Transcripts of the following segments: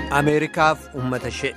ameerikaaf uummata ishee.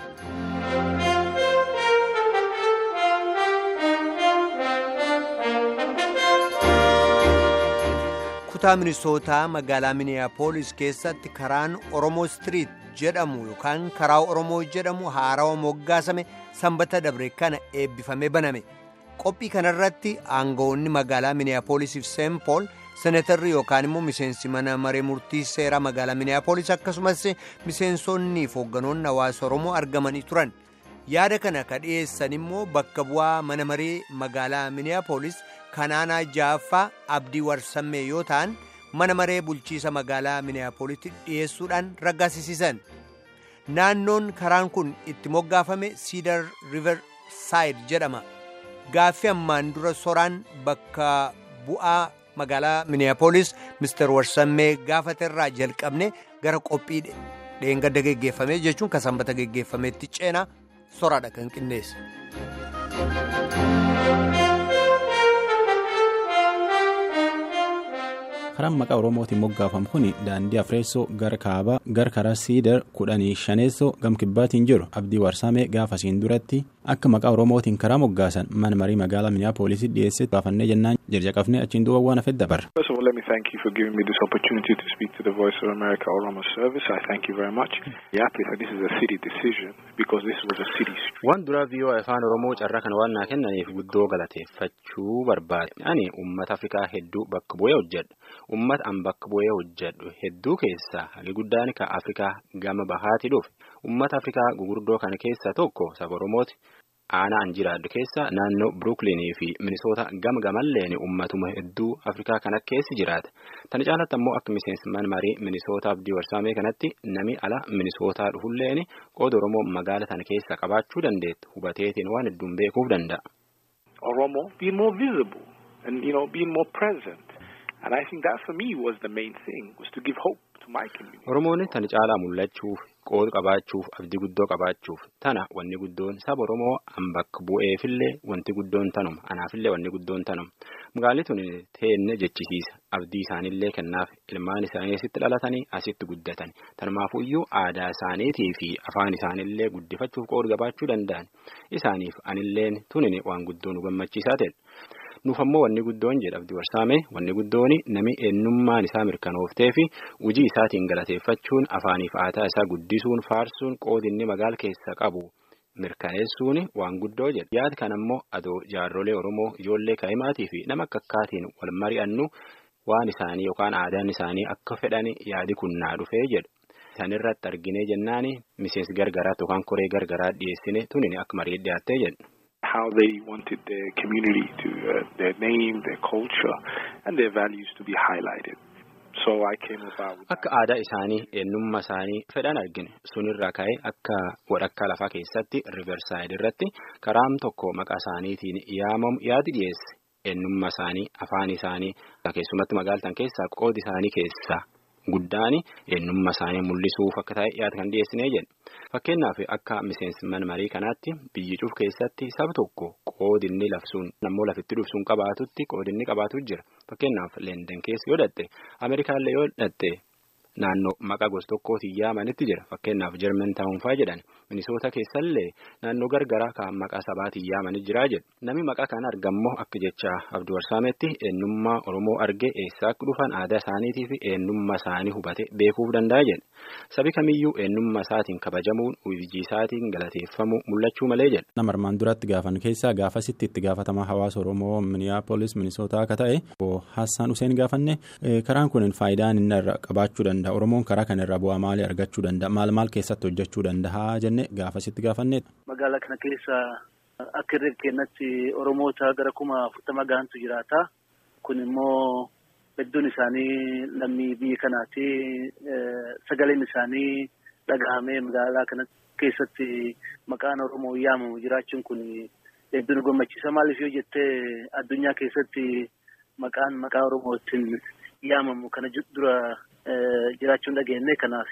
kutaa minisootaa magaalaa miniyaapolis keessatti karaan oromoo istiriit jedhamu yookaan karaa oromoo jedhamu haarawa moggaasame sanbata dabre kana eebbifamee baname qophii kanarratti aangawoonni magaalaa miniyaapolisiif seenpool senetarri yookaan immoo miseensi mana maree murtii seeraa magaalaa miniyaapolis akkasumas miseensonni fi hoogganoonni hawaasa oromoo argamanii turan yaada kana ka dhiyeessan immoo bakka bu'aa mana maree magaalaa miniyaapolis kanaanaa jaaffaa abdii warsammee yoo ta'an mana maree bulchiisa magaalaa miniyaapolitti dhiyeessuudhaan raggaasisiisan naannoon karaan kun itti moggaafame siidar river saayid jedhama gaaffii ammaan dura soraan bakka bu'aa magaalaa miniyaapolis mister warsammee gaafaterraa jalqabne gara qophii dheengadda geggeeffame jechuun kan sanbata geggeeffametti ceenaa soraadha kan qindeesse. karaan maqaa oromootiin moggaafamu kun daandii afreessoo gara kaabaa gara karaa siidar kudhanii shaneessoo gamkibbaatiin jiru abdii warsaamee gaafasiin duratti akka maqaa oromootiin karaa moggaasan mana marii magaalaa miniyaapolisii dhiyeessee gaafannee jennaan jirjaqafnee achiin duuba waan hafe dabarra. First of all, let me thank you for giving me this opportunity to speak to the Voice of America Oromo Service. I thank you very much. Yappy, this is a city decision because this was a city street. Waan duraa viiyoo afaan Oromoo carraa kana waan naa kennaniif guddoo galateeffachuu barbaade. Ani uummata Afrikaa hedduu bakka bu'ee hojjedha. Uummata an bakka bu'ee hojjedhu hedduu keessaa hagi guddaan kan Afrikaa gama bahaati dhufe. Uummata Afrikaa gugurdoo kana keessaa tokko saba Oromooti. Aanaa an jiraadhu keessa naannoo Brooklynii fi Minisoota gama gamalleen uummatuma hedduu Afrikaa kana keessi jiraata. Tana caalatti ammoo akka miseensi mana marii Minisoota Abdii Warsaamee kanatti nami ala Minisootaa dhufulleen qooda Oromoo magaala tana keessa qabaachuu dandeettu hubateetiin waan hedduun beekuuf danda'a. Oromo being more visible and you know being more present and I think that for me was the main thing was to give hope to my community. Oromoon tana caalaa mul'achuuf qooda qabaachuuf abdii guddoo qabaachuuf tana wanni guddoon saba Oromoo an bakka bu'eefillee wanti guddoon tanuma anaafillee wanni guddoon tanuma magaalli tun teenne jechisiisa abdii isaaniillee kennaaf ilmaan isaanii asitti dhalatanii asitti guddatan tanumaafuu iyyuu aadaa isaaniitii fi afaan isaaniillee guddifachuuf qooda qabaachuu danda'an isaaniif anilleen tunin waan guddoo nu gammachiisaa ta'e. nuuf ammoo wanni guddoon jedha abdii warsaame wanni guddoon nami eenyummaan isaa mirkanooftee fi hojii isaatiin galateeffachuun afaaniif aadaa isaa guddisuun faarsuun qoodinni magaala keessa qabu mirkaneessuun waan guddoo jedha yaada kan ammoo adoo jaarrolee oromoo ijoollee kaa'imaatii fi nama akka akkaatiin wal mari'annu waan isaanii yookaan aadaan isaanii akka fedhan yaadi kun naa dhufee jedha. Isaan irratti arginee jennaan miseensi gargaraatti yookaan koree gargaraa dhiyeessine tunin akka marii dhiyaattee jedha. how they wanted their community to, uh, their name, their culture, and their values to be highlighted. So I came about with Akka aadaa isaanii eenyummaa isaanii fedhan argine sunirraa ka'ee akka walakkaa lafaa keessatti riversaayid irratti karaam tokko maqaa isaaniitiin yaamamu yaadi dhiyeesse eenyummaa isaanii afaan isaanii keessumatti magaaltan keessaa qoodi isaanii keessaa guddaan eenyummaa isaanii mul'isuuf akka ta'e yaada kan dhiyeessinee jedhe fakkeenyaaf akka miseensi mana marii kanaatti biyyi cuuf keessatti saba tokko qoodinni lafsuun ammoo lafitti dhufsuun qabaatutti qoodinni qabaatu jira fakkeenyaaf leenden keessa yoo dhatte ameerikaallee yoo dhatte naannoo maqaa gosa tokkootiin yaamanitti jira fakkeenyaaf jarman taa'uunfaa jedhan minisoota keessallee naannoo gargaraa kan maqaa sabaatiin yaamanii jiraa jedhu namni maqaa kana argammoo akka jecha abdii warsaametti eenyummaa oromoo argee eessaa akka dhufan aadaa isaaniitii fi eenyummaa isaanii hubate beekuuf danda'a jedha sabi kamiyyuu eenyummaa isaatiin kabajamuun hojii isaatiin galateeffamuu mul'achuu malee jedha. nama armaan duratti gaafan keessaa gaafasitti itti gaafatamaa hawaasa oromoo miniyaapolis minisootaa akka ta'e hassaan useen gaafanne karaan kun faayidaan inni irra qabaachuu danda'a. Oromoon karaa kanarraa bu'aa maalii argachuu danda'a? Maal maal keessatti hojjechuu danda'a jennee gaafasitti gaafanneedha. Magaalaa kana keessa akka irra kennatti Oromoota gara kuma afurtama gahantu jiraata. Kun immoo hedduun isaanii lammii biyya kanaati. Sagaleen isaanii dhagahamee magaalaa kana keessatti maqaan Oromoo yaamamu jiraachuun kun hedduu nu gammachiisa. Maaliif yoo jettee addunyaa keessatti maqaan maqaa Oromootiin yaamamu kana dura. jiraachuun dhageenye kanaaf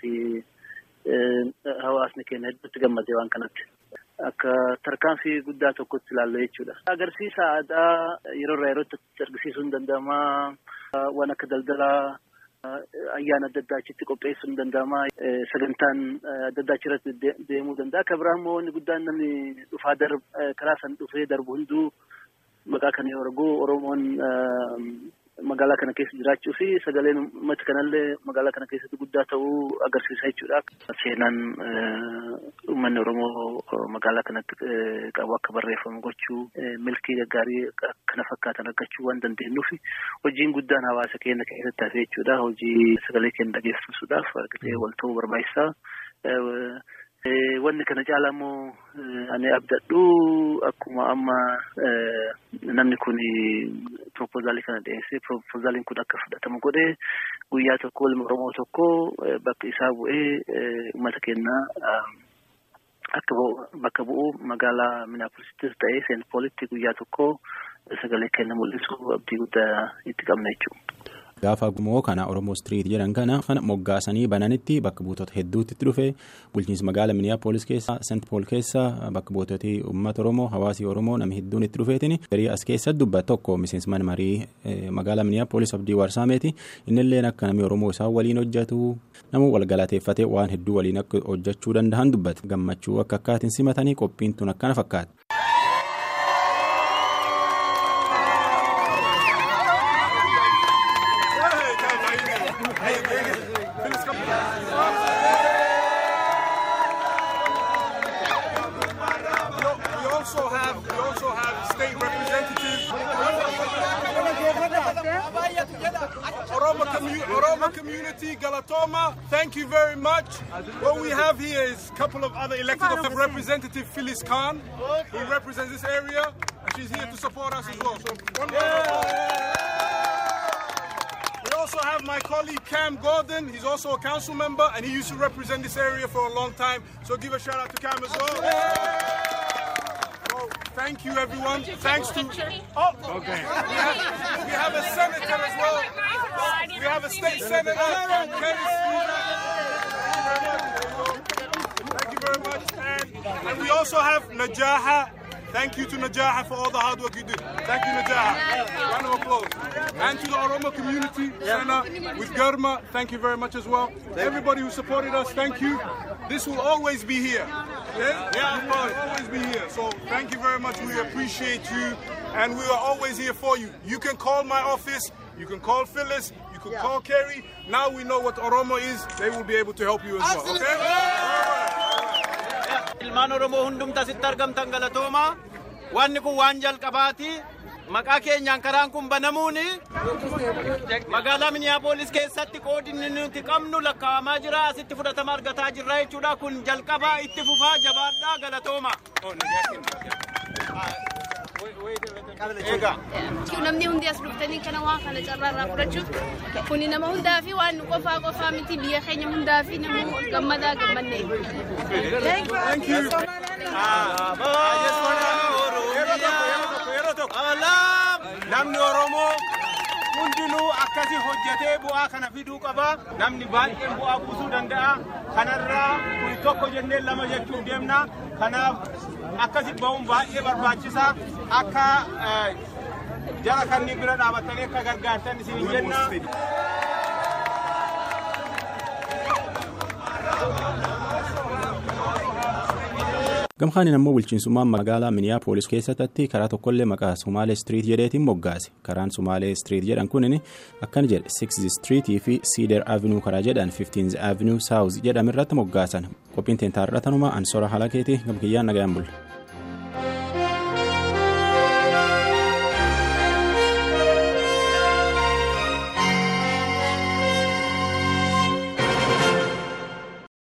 hawaasni keenya hedduutti gammadee waan kanatti. Akka tarkaanfii guddaa tokkotti ilaallu jechuudha. Agarsiisa aadaa yeroo irraa yerootti argisiisuu hin danda'ama. Waan akka daldalaa ayyaana adda addaa achitti qopheessuun danda'ama. Sagantaan adda addaa achirratti deemuu danda'a. Akka biraa immoo inni guddaan namni dhufaa karaa san dhufee darbu hunduu maqaa kana yoo argu Oromoon magaalaa kana keessa jiraachuu fi sagaleen uummata kanallee magaalaa kana keessatti guddaa ta'uu agarsiisa jechuudha. Seenaan uummanni Oromoo magaalaa kanatti qabu akka barreeffamu gochuu milkii gaggaarii kana fakkaatan argachuu waan dandeenyuuf hojiin guddaan hawaasa keenya keessatti hafe jechuudha. Hojii sagalee keenya dhageessisuudhaaf argatee wal ta'uu barbaachisaa. Wanni kana caalaa immoo ani abdadhu akkuma amma namni kun proposaalii kana dhiyeessee proposaaliin kun akka fudhatamu godhee guyyaa tokko ilma Oromoo tokko bakka isaa bu'ee uummata keenya akka bakka bu'u magaalaa Minaapolisittis ta'ee Seent Poolitti guyyaa tokko sagalee kenna mul'isu abdii guddaa itti qabna jechuudha. Gaafa gumoo kana Oromoo Street jedhan kana kana moggaasanii bananitti bakka buutota hedduutti itti dhufe bulchiinsa magaalaa Miniyaapolis keessa Seent Pool keessa bakka buutoti uummata Oromoo hawaasii Oromoo namni hedduun itti dhufeetiin garii as keessatti dubbat tokko miseensa mana marii magaalaa Miniyaapolis Abdii Warsaameeti innillee akka namni Oromoo isaan waliin hojjetu nama walgalateeffatee waan hedduu waliin akka hojjechuu danda'an dubbata gammachuu akka akkaatiin simatanii qophiin tun akkana fakkaata. community, Galatoma, thank you very much. What we have here is a couple of other elected of Representative Phyllis Khan, who represents this area, and she's here to support us as well. So one We also have my colleague Cam Gordon. He's also a council member, and he used to represent this area for a long time. So give a shout out to Cam as well. Thank you, everyone. Thanks to. Oh, okay. We have, we have a senator as well. We have a state senator. Thank you very much. And, and we also have Najaha. Thank you to Najaha for all the hard work you did. Thank you, Najaha. Round of applause. And to the Oromo community, Sana, with Garma, thank you very much as well. Everybody who supported us, thank you. This will always be here. Yeah, yeah, of course, always be here. So thank you very much. We appreciate you, and we are always here for you. You can call my office. You can call Phyllis. You can call Kerry. Now we know what Oromo is. They will be able to help you as well. Okay. Ilmaan Oromoo hundumta asitti argamtan galatooma. Wanni kun waan jalqabaati. Maqaa keenyaan karaan kun banamuun magaalaa Miniyaapolis keessatti qoodinni nuti qabnu lakkaa'amaa jira. Asitti fudhatama argataa jirra jechuudha. Kun jalqabaa itti fufaa jabaadhaa galatooma. namni hundi as dhuftanii kana waan kana carraarraa fudhachuuf kuni nama hundaa fi waan nu qofaa qofaa miti biyya keenya hundaa fi nama gammadaa gammanne. Namni Oromoo hundinuu akkasi hojjetee bu'aa kana fiduu qaba. Namni baay'een bu'aa buusuu danda'a. Kanarraa kun tokko jennee lama jechuun deemna. Kanaaf akkasi ba'uun baay'ee barbaachisaa. Akka jara kanneen bira dhaabattanii akka gargaartan isin jenna. gamkaaniin ammoo bulchiinsummaan magaalaa miniyaapolis keessatti karaa tokkollee maqaa sumaalee street jedheetiin moggaase karaan sumaalee street jedhan kunin akkana jedhe 6th streetii fi cedar avenue karaa jedhan 15th avenue south jedhamirratti moggaasan qophiin teentaarratanuma ansora halakeeti gamkiyyaan nagayaan bulle.